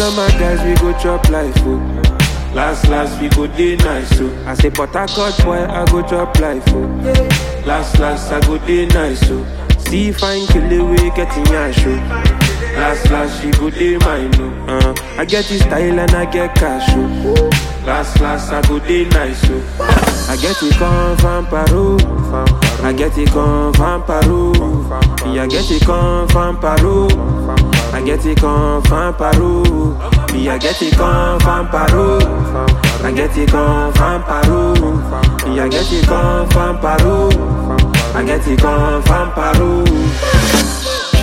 of my guys, we go chop life, oh. Last, last, we go day nice, oh. I say, but I cut boy, I go chop life, oh. Last, last, I go day nice, oh. See fine kill away, getting your show. Last, last, she go day mine, oh. Uh, I get this style and I get cash, oh. Last, last, I go day nice, oh. I get it come from Peru. I get it come from Peru. Me, I get it come from Peru. I get it come from Peru. Me, I get it come from Peru. I get it come from Peru. Me, I get it come from Peru. I get it come from Peru.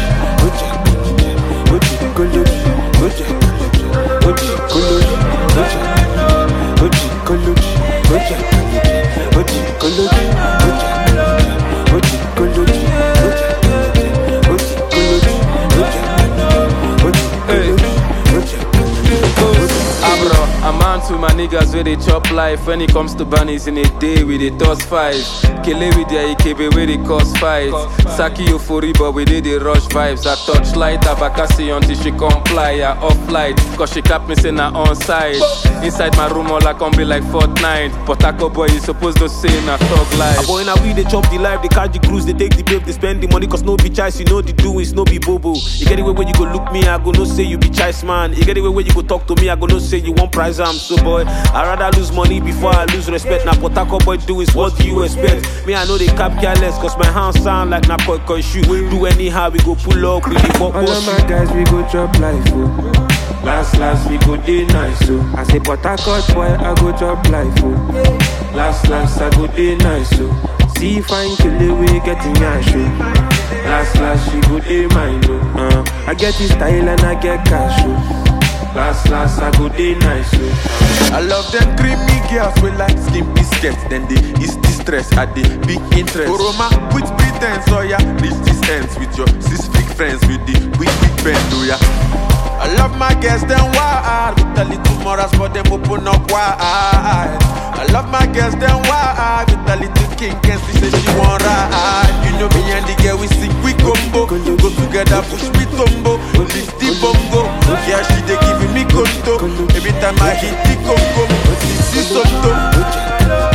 Abro, I'm on to my niggas where they chop life. When it comes to bunnies in a day, we they toss five. Kele with their IKB where they cause fight. Saki euphoria, but we did the rush vibes. I touch light, Abakasi until she comply. I off light, cause she cap me saying I on side. Inside my room, all I can be like Fortnite. But Taco boy, you supposed to say na thug life. Boy, now we they chop the life, they catch the cruise, they take the babe, they spend the money, cause no be choice, you know the doings, no be bobo. You get it where you go look me, I go no say you be choice man. You get it where you go talk to me, I go no say you want prize am. So boy, I rather lose money before I lose respect. Now Potako boy do is what do you expect? Me, I know they cap careless, cause my hands sound like na koi koi shoe. Do anyhow, we go pull up, we dey walk All of boss. my guys, we go chop life, oh. Last, last, we go day nice, oh. I say, but I cut boy, I go chop life, oh. Last, last, I go day nice, oh. See fine kill away, getting your show. Last, last, she go day mine, oh. Uh, I get this style and I get cash, oh. Last, last, I go day nice, oh. I love them creamy girls with like skin biscuits. Then they is distress at the big interest. Oroma with pretense, oh yeah. Reach this ends with your six freak friends with the weak weak bend, oh yeah. I love my girls, them wild With a little morals, but them open up wide I love my girls, them wild With a little king, and she say she want ride You know me and the girl, we sing, we combo Go together, push me tumbo Lift the bongo Yeah, she they giving me conto Every time I hit the congo This is something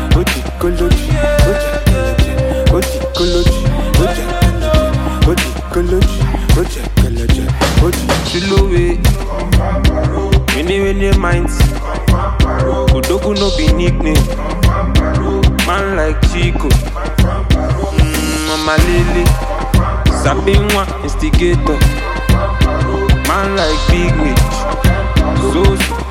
Chilowe, many many minds. Odogu no be nickname. Man like Chico, mm, Mama Lele, Sabinwa instigator. Man like Big Mitch, Zozo,